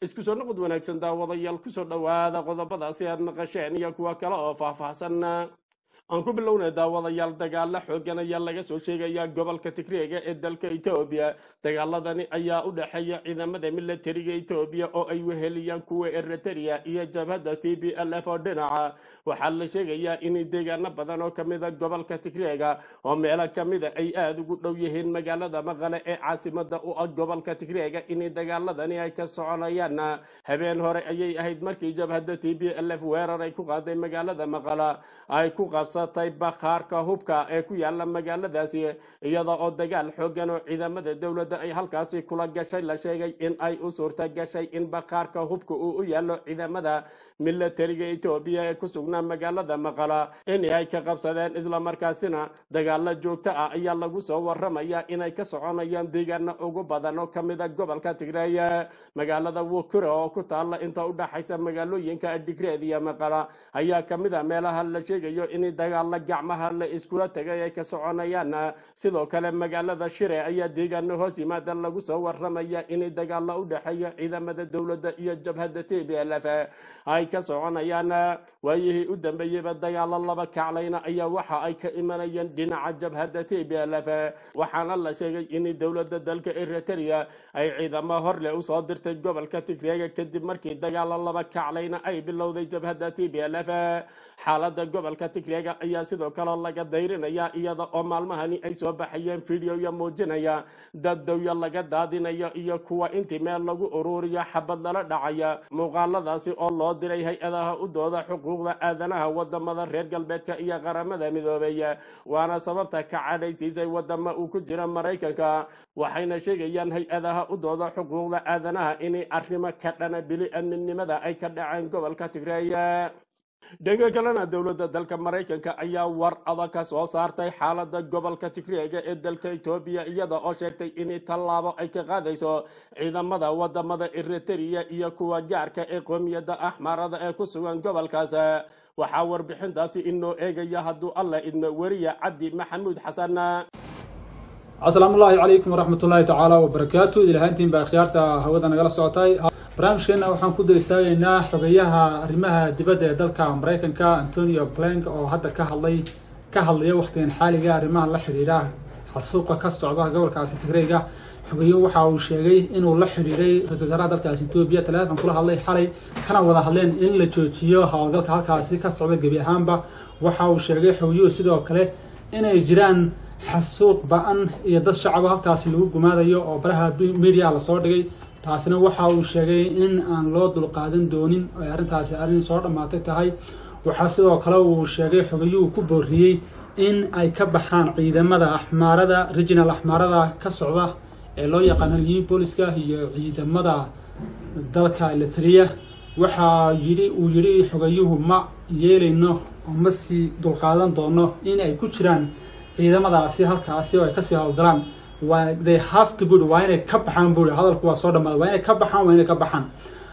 isku soo noqod wanaagsan daawadayaal kusoo dhowaada qodobadaasi aad maqasheen iyo kuwa kale oo faahfaahsan aan ku bilownay daawadayaal dagaalo xoogan ayaa laga soo sheegaya gobolka tigreega ee dalka etoobiya dagaaladani ayaa u dhexeeya ciidamada milatariga etoobiya oo ay weheliyaan kuwa eritrea iyo jabhadda t b l f oo dhinaca waxaa la sheegayaa in deegaano badan oo kamida gobolka tigreega oo meelo kamida ay aada ugu dhow yihiin magaalada maqale ee caasimada u ah gobolka tigreega in dagaaladani ay ka soconayaan habeen hore ayay ahayd markii jabhadda t b l f weerar ay ku qaaday magaalada maqala ay ku qabsatay bakhaarka hubka ee ku yaala magaaladaasi iyada oo dagaal xoogan oo ciidamada dowladda ay halkaasi kula gashay la sheegay in ay u suurta gashay in bakhaarka hubka uu u yaalo ciidamada milatariga etoobiya ee ku sugnaa magaalada maqala in ay ka qabsadeen islamarkaasina dagaalo joogto ah ayaa lagu soo waramaya inay ka soconayaan deegaano ugu badan oo kamida gobolka tigreey magaalada wukure oo ku taala inta u dhaxaysa magaalooyinka digreed iyo maqala ayaa kamid a meelaha la sheegayo in dagaalo gacmaha la iskula tagay ay ka soconayaan sidoo kale magaalada shire ayaa deegaano hoos yimaada lagu soo waramaya in dagaalo u dhexeeya ciidamada dowladda iyo jabhadda t b l f ay ka soconayaan waayihii u dambeeyeyba dagaalo laba kaclayna ayaa waxa ay ka imanayeen dhinaca jabhadda t b l f waxaana la sheegay in dowladda dalka eritrea ay ciidamo horle usoo dirtay gobolka tigreega kadib markii dagaalo laba kaclayna ay bilowday jabhadda t b l f xaalada gobolka tigreega ayaa sidoo kale laga dayrinaya iyada oo maalmahani ay soo baxayeen fideoya muujinaya dad dawya laga daadinayo iyo kuwa intii meel lagu ururiyo xabad lala dhacaya muuqaaladaasi oo loo diray hay-adaha u dooda xuquuqda aadanaha wadamada reer galbeedka iyo qaramada midoobey waana sababta ka cadhaysiisay wadama uu ku jira maraykanka waxayna sheegayaan hay-adaha u dooda xuquuqda aadanaha inay arrimo ka dhana bili adminimada ay ka dhaceen gobolka tigreeya dhanka kalena dowladda dalka maraykanka ayaa war adag ka soo saartay xaalada gobolka tigreega ee dalka etoobiya iyada oo sheegtay in tallaabo ay ka qaadayso ciidamada wadamada eritrea iyo kuwa gaarka ee qoomiyadda axmaarada ee ku sugan gobolkaas waxaa warbixintaasi inoo eegaya hadduu alla idmo weriya cabdi maxamuud xasan asalaamu ullaahi calaykum waraxmat ullaahi tacaala wabarakaatu ilahaantiin baa akhyaarta hawada nagala socotay barnaamijkeena waxaan ku dul istaagaynaa xogeyaha arrimaha dibadda ee dalka maraykanka antonio blank oo hadda ka hadlay ka hadlaya wakhtigan xaaliga arrimaha la xidhiidha xasuuqa ka socda gobolkaasi tigreyga xogeyo waxa uu sheegay inuu la xidhiidhay ra-isul wasaaraha dalkaasi etoobiya taleefon kula hadlay xalay kana wada hadleen in la joojiyo howlgalka halkaasi ka socda gebi ahaanba waxa uu sheegay xogeyuhu sidoo kale inay jiraan xasuuq ba-an iyo dad shacaba halkaasi lagu gumaadayo oo baraha media lasoo dhigay taasina waxa uu sheegay in aan loo dulqaadan doonin ay arrintaasi arrin soo dhammaatay tahay waxaa sidoo kale uu sheegay xogayuhu ku booriyey in ay ka baxaan ciidamada axmaarada regional axmaarada ka socda ee loo yaqaano liin booliska iyo ciidamada dalka eritrea waxaa yidhi uu yidhi xogayuhu ma yeelayno oo ma sii dulqaadan doono in ay ku jiraan ciidamadaasi halkaasi oo ay kasii howlgalaan waa they have to good waa inay ka baxaan buuri hadalku waa soo dhamaada waa inay ka baxaan waa inay ka baxaan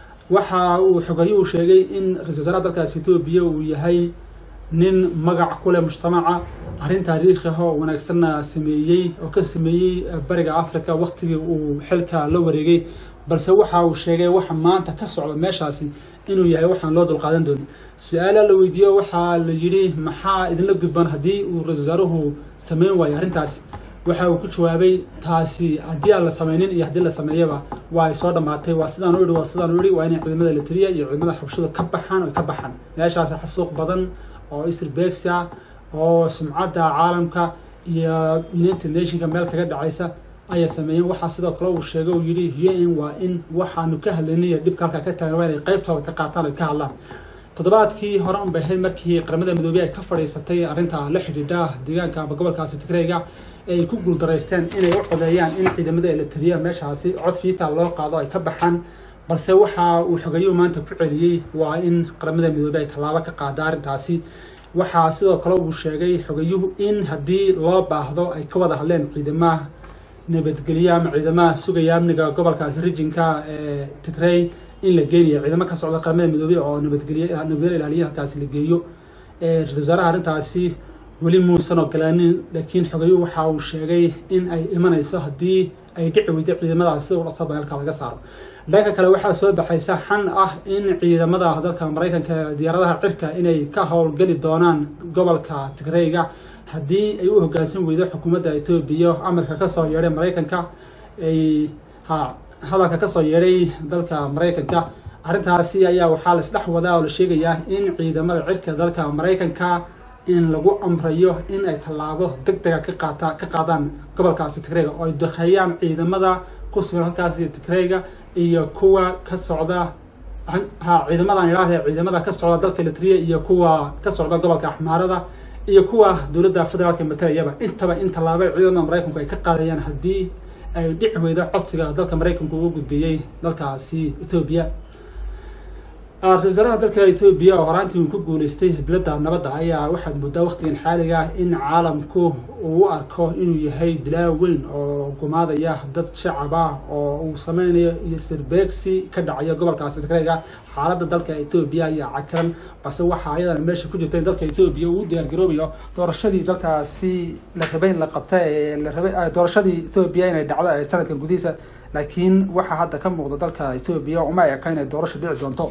waxa uu xogayuhu sheegay in ra-isul wasaaraha dalkaasi etoobiya uu yahay nin magac ku leh mujtamaca arrin taariikhi ah oo wanaagsanna sameeyey oo ka sameeyey bariga africa waktigii uu xilka la wareegay balse waxa uu sheegay waxa maanta ka socda meeshaasi inuu yahay waxaan loo dulqaadan doonin su-aala la weydiiyo waxaa la yidhi maxaa idinla gudban haddii uu ra-isul wasaaruhu sameyn waayo arrintaasi waxa uu ku jawaabay taasi haddii aan la sameynin iyo haddii la sameeyaba waa ay soo dhammaatay waa sidaan u idhi waa sidaan u idhi waa inay ciidamada eritrea iyo ciidamada xabashada ka baxaan oy ka baxaan meeshaasi xasuuq badan oo isrbegsa oo sumcadda caalamka iyo united nationka meel kaga dhacaysa ayay sameeyeen waxaa sidoo kale uu sheegay uu yidhi un waa in waxaanu ka hadlaynay dhibka halkaa ka taagan waa inay qaybtooda ka qaataan oy ka hadlaan toddobaadkii hore un bay ahayd markii qaramada midoobey ay ka fadhiisatay arrinta la xidhiidha deegaanka ama gobolkaasi tigreyga ee ay ku guuldaraysteen inay u codeeyaan in ciidamada eritrea meeshaasi cod fiita loo qaado ay ka baxaan balse waxa uu xogayuhu maanta ku celiyey waa in qaramada midoobey ay tallaabo ka qaada arrintaasi waxaa sidoo kale uu sheegay xogayuhu in haddii loo baahdo ay ka wada hadleen ciidamaha nabadgelyo ama ciidamaha sugaya amniga gobolkaasi rijinka ee tigrey in la geenayo ciidamo ka socda qaramada midoobey oo nabadgelyo nabadgelyo ilaaliya halkaasi la geeyo ra-isul wasaaraha arrintaasi weli muusan ogolaanin laakiin xogayuhu waxa uu sheegay in ay imanayso haddii ay dhici weyday ciidamadaas sida ula sabaa halka laga saaro dhanka kale waxaa soo baxaysa xan ah in ciidamada dalka maraykanka diyaaradaha cirka inay ka howlgeli doonaan gobolka tigreyga haddii ay u hogaansan weydo xukuumadda etoobiya amarka kasoo yeedhay maraykanka ay ha hadalka kasoo yeedhay dalka maraykanka arrintaasi ayaa waxaa la isdhex wadaa oo la sheegayaa in ciidamada cirka dalka maraykanka in lagu amrayo in ay tallaabo deg dega ka qaata ka qaadaan gobolkaasi tigreyga oo ay duqeeyaan ciidamada ku sugan halkaasi tigreyga iyo kuwa ka socda ha ciidamadan idhaahde ciidamada ka socda dalka litriya iyo kuwa ka socda gobolka axmaarada iyo kuwa dowladda federaalka mataliyaba intaba in tallaabo ciidamada maraykanku ay ka qaadayaan haddii ay dhici weydo codsiga dalka maraykanku ugu gudbiyey dalkaasi etoobiya ra-isul wasaaraha dalka etoobiya oo horaantii uu ku guuleystay biladda nabadda ayaa waxaad moodaa waqtigan xaaliga ah in caalamku uu u arko inuu yahay dilaa weyn oo gumaadaya dad shacab ah oo uu sameynayo iyo sirbeegsi ka dhacayo gobolkaasi tigreyga xaaladda dalka etoobiya ayaa cakaran balse waxaa ayadana meesha ku jirta in dalka etoobiya uu diyaargaroobayo doorashadii dalkaasi la rabay in la qabta ee la rabay doorashadii etoobiya inay dhacdo ee sanadkan gudihiisa laakiin waxaa hadda ka muuqda dalka etoobiya uma eka inay doorasho dhici doonto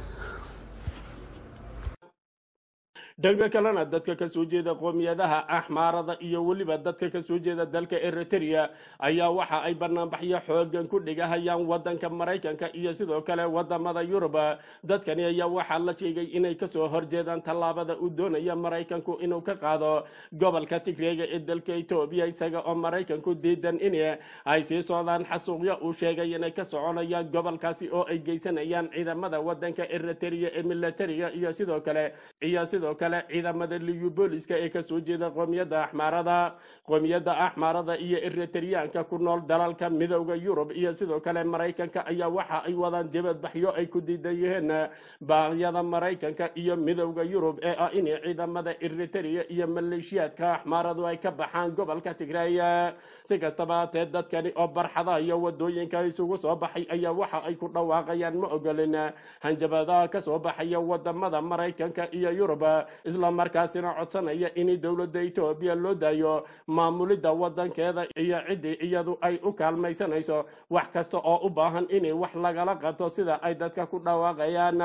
dhanka kalena dadka kasoo jeeda qoomiyadaha axmaarada iyo weliba dadka kasoo jeeda dalka eritrea ayaa waxa ay banaanbaxyo xoogan ku dhigahayaan wadanka maraykanka iyo sidoo kale wadamada yurub dadkani ayaa waxaa la sheegay inay kasoo horjeedaan tallaabada uu doonaya maraykanku inuu ka qaado gobolka tigreega ee dalka etoobiya isaga oo maraykanku diidan in ay sii socdaan xasuuqyo uu sheegay inay ka soconayaan gobolkaasi oo ay geysanayaan ciidamada wadanka eritrea ee militariga iyo sidoo kale iyo sidoo kale ciidamada liyu booliska ee kasoo jeeda qoomiyadda axmaarada qoomiyadda axmaarada iyo eritriyaanka ku nool dalalka midowda yurub iyo sidoo kale maraykanka ayaa waxa ay wadaan dibadbaxyo ay ku diidan yihiin baaqyada maraykanka iyo midowda yurub ee ah in ciidamada eritrea iyo maleeshiyaadka axmaaradu ay ka baxaan gobolka tigray si kastaba hatee dadkani oo barxadaha iyo wadooyinka isugu soo baxay ayaa waxa ay ku dhawaaqayaan ma ogolin hanjabadaha kasoo baxaya wadamada maraykanka iyo yurub isla markaasina codsanaya in dowladda etoobiya loo daayo maamulidda wadankeeda iyo ciddii iyadu ay u kaalmaysanayso wax kasta oo u baahan in wax lagala qabto sida ay dadka ku dhawaaqayaan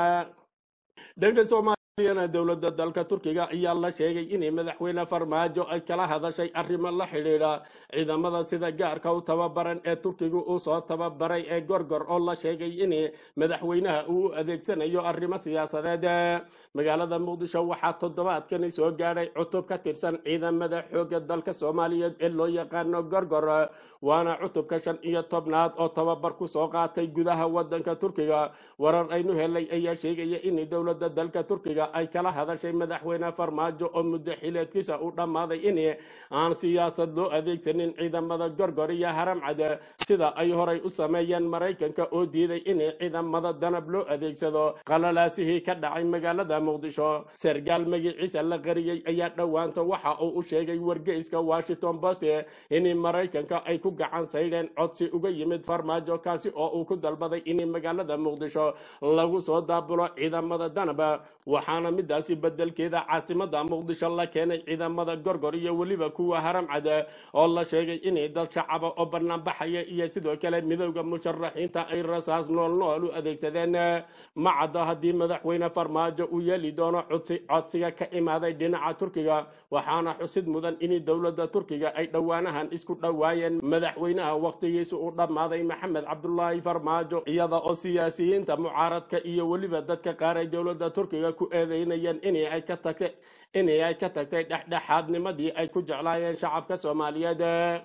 dhanka soomaaliyana dowladda dalka turkiga ayaa la sheegay in madaxweyne farmaajo ay kala hadashay arrimo la xidhiidha ciidamada sida gaarka u tababaran ee turkiga uu soo tababaray ee gorgor oo la sheegay in madaxweynaha uu u adeegsanayo arrimo siyaasadeed magaalada muqdisho waxaa toddobaadkani soo gaadhay cutub ka tirsan ciidamada xoogga dalka soomaaliyeed ee loo yaqaano gorgor waana cutubka shan iyo tobnaad oo tababar ku soo qaatay gudaha wadanka turkiga warar aynu helay ayaa sheegaya in dowladda dalka turkiga ay kala hadashay madaxweyne farmaajo oo muddo xileedkiisa u dhammaaday in aan siyaasad loo adeegsanin ciidamada gorgor iyo haramcad sida ay horay u sameeyeen maraykanka oo diiday in ciidamada danab loo adeegsado qalalaasihii ka dhacay magaalada muqdisho sargaal magiciisa la qariyey ayaa dhowaanta waxa uu u sheegay wargeyska washington post in maraykanka ay ku gacan saydheen codsi uga yimid farmaajo kaasi oo uu ku dalbaday in magaalada muqdisho lagu soo daabulo ciidamada danab waxaana midaasi bedelkeeda caasimada muqdisho la keenay ciidamada gorgor iyo weliba kuwa haramcad oo la sheegay inay dad shacaba oo banaanbaxaya iyo sidoo kale midowda musharaxiinta ay rasaas nool nool u adeegsadeen ma cadda haddii madaxweyne farmaajo uu yeeli doono codsiga ka imaaday dhinaca turkiga waxaana xusid mudan in dowladda turkiga ay dhowaanahan isku dhowaayeen madaxweynaha wakhtigiisa uu dhammaaday maxamed cabdulaahi farmaajo iyada oo siyaasiyiinta mucaaradka iyo weliba dadka qaar ay dowladda turkiga ku eedeynayeen inay ay ka tagtay inay ay ka tagtay dhexdhexaadnimadii ay ku jeclaayeen shacabka soomaaliyeed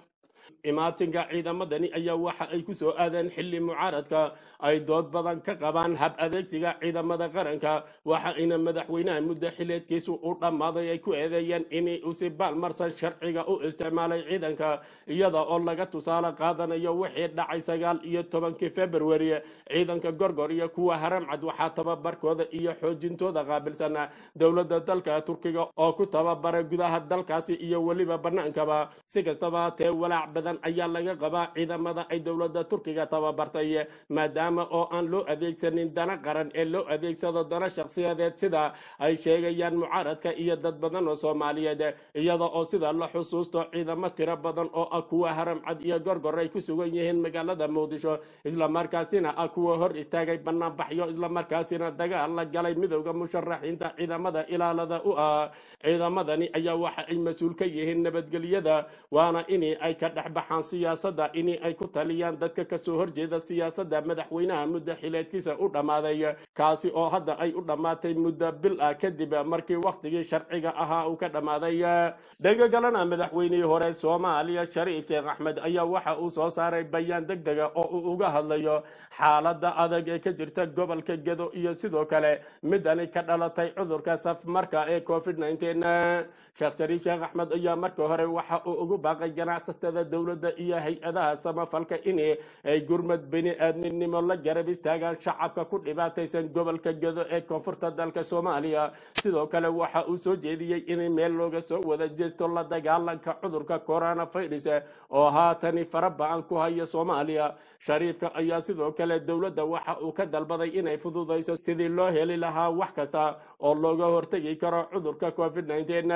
imaatinka ciidamadani ayaa waxa ay ku soo aadeen xilli mucaaradka ay dood badan ka qabaan hab adeegsiga ciidamada qaranka waxa ayna madaxweynaha muddo xileedkiisu u dhammaaday ay ku eedeeyeen in uu si baalmarsan sharciga u isticmaalay ciidanka iyada oo laga tusaale qaadanayo wixii dhacay sagaal iyo tobankii februari ciidanka gorgor iyo kuwa haramcad waxaa tababarkooda iyo xoojintooda qaabilsan dowladda dalka turkiga oo ku tababaray gudaha dalkaasi iyo weliba bannaankaba si kastaba hatee walaac badan ayaa laga qabaa ciidamada ay dowladda turkiga tababartay maadaama oo aan loo adeegsanin dana qaran ee loo adeegsado dana shakhsiyadeed sida ay sheegayaan mucaaradka iyo dad badan oo soomaaliyeed iyada oo sida la xusuusto ciidamo tiro badan oo ah kuwa haramcad iyo gorgor ay ku sugan yihiin magaalada muqdisho islamarkaasina ah kuwa hor istaagay banaanbaxyo islamarkaasina dagaal la galay midowda musharaxiinta ciidamada ilaalada u ah ciidamadani ayaa waxa ay mas-uul ka yihiin nabadgelyada waana ini ay ka dhexbaxaan siyaasadda ini ay ku taliyaan dadka kasoo horjeeda siyaasadda madaxweynaha muddo xileedkiisa u dhammaaday kaasi oo hadda ay u dhammaatay muddo bil ah kadib markii wakhtigii sharciga ahaa uu ka dhammaaday dhega galana madaxweynihii hore soomaaliya shariif sheekh axmed ayaa waxa uu soo saaray bayaan deg dega oo uu uga hadlayo xaaladda adag ee ka jirta gobolka gedo iyo sidoo kale midani ka dhalatay cudurka safmarka ee covid sheekh shariif sheekh axmed ayaa marka hore waxa uu ugu baaqay ganacsatada dowladda iyo hay-adaha samafalka in ay gurmad bini aadminimo la garab istaagaan shacabka ku dhibaataysan gobolka gedo ee koonfurta dalka soomaaliya sidoo kale waxa uu soo jeediyey in meel looga soo wada jeesto la dagaalanka cudurka coronavirus oo haatani fara ba-an ku haya soomaaliya shariifka ayaa sidoo kale dowladda waxa uu ka dalbaday inay fududayso sidii loo heli lahaa wax kasta oo looga hortegi karo cudurka covid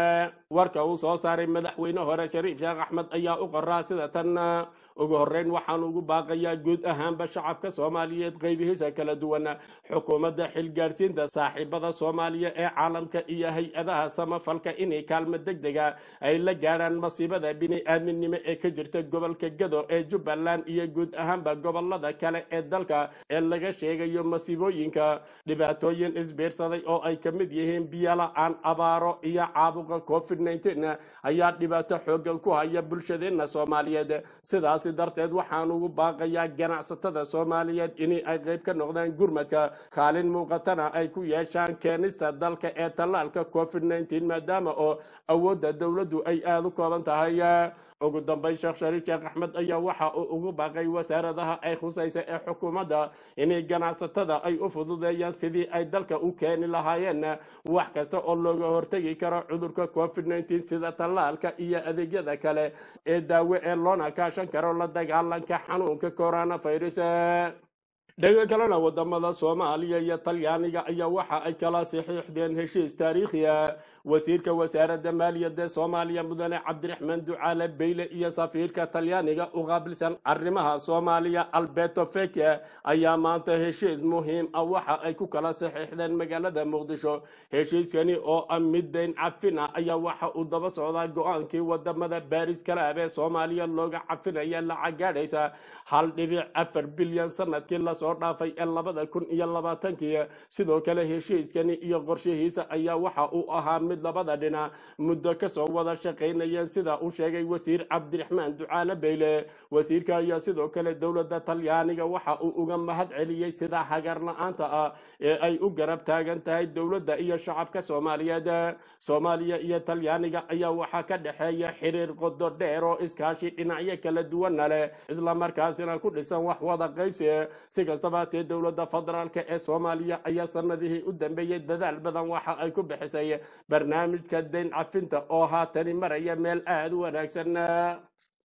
warka uu soo saaray madaxweyne hore shariif sheekh axmed ayaa u qoraa sida tan ugu horeyn waxaan ugu baaqayaa guud ahaanba shacabka soomaaliyeed qeybihiisa kala duwan xukuumadda xilgaadhsiinta saaxiibada soomaaliya ee caalamka iyo hay-adaha samafalka inay kaalmo deg dega ay la gaadhaan masiibada bini-aadminimo ee ka jirta gobolka gado ee jubbaland iyo guud ahaanba gobolada kale ee dalka ee laga sheegayo masiibooyinka dhibaatooyin isbiirsaday oo ay ka mid yihiin biyola-aan abaaro iyo caabuqa covid ayaa dhibaato xoogan ku haya bulshadeenna soomaaliyeed sidaasi darteed waxaan ugu baaqayaa ganacsatada soomaaliyeed in ay qayb ka noqdaan gurmadka kaalin muuqatana ay ku yeeshaan keenista dalka ee tallaalka covid maadaama oo awoodda dowladdu ay aada u kooban tahay ugu dambeyn sheekh shariif sheekh axmed ayaa waxa uu ugu baaqay wasaaradaha ay khusaysa ee xukuumadda inay ganacsatada ay u fududeeyaan sidii ay dalka u keeni lahaayeen wax kasta oo looga hortegi karo cudurka covid sida tallaalka iyo adeegyada kale ee daawo ee loona kaashan karo la dagaalanka xanuunka coronavirus dhega kalena wadamada soomaaliya iyo talyaaniga ayaa waxa ay kala saxiixdeen heshiis taariikhiya wasiirka wasaaradda maaliyadda soomaaliya mudane cabdiraxmaan ducaale beyle iyo safiirka talyaaniga u qaabilsan arrimaha soomaaliya alberto feke ayaa maanta heshiis muhiim ah waxa ay ku kala saxiixdeen magaalada muqdisho heshiiskani oo ah mid dayn cafina ayaa waxa uu daba socdaa go-aankii wadamada baaris kalaab ee soomaaliya looga cafinaya lacag gaadhaysa hal dhibic afar bilyan sanadkii lasoo dhaafay ee labada kun iyo labaatankii sidoo kale heshiiskani iyo qorshihiisa ayaa waxa uu ahaa mid labada dhinac muddo kasoo wada shaqaynayeen sida uu sheegay wasiir cabdiraxmaan ducaale beyle wasiirka ayaa sidoo kale dowladda talyaaniga waxa uu uga mahad celiyey sida hagar la-aanta ah ee ay u garab taagan tahay dowladda iyo shacabka soomaaliyeed soomaaliya iyo talyaaniga ayaa waxaa ka dhexeeya xiriir qodo dheer oo iskaashi dhinacyo kala duwana leh islamarkaasina ku dhisan wax wada qaybsi si kastaba tee dowladda federaalka ee soomaaliya ayaa sanadihii u dambeeyey dadaal badan waxa ay ku bixisay barnaamijka dayn cafinta oo haatani maraya meel aada u wanaagsan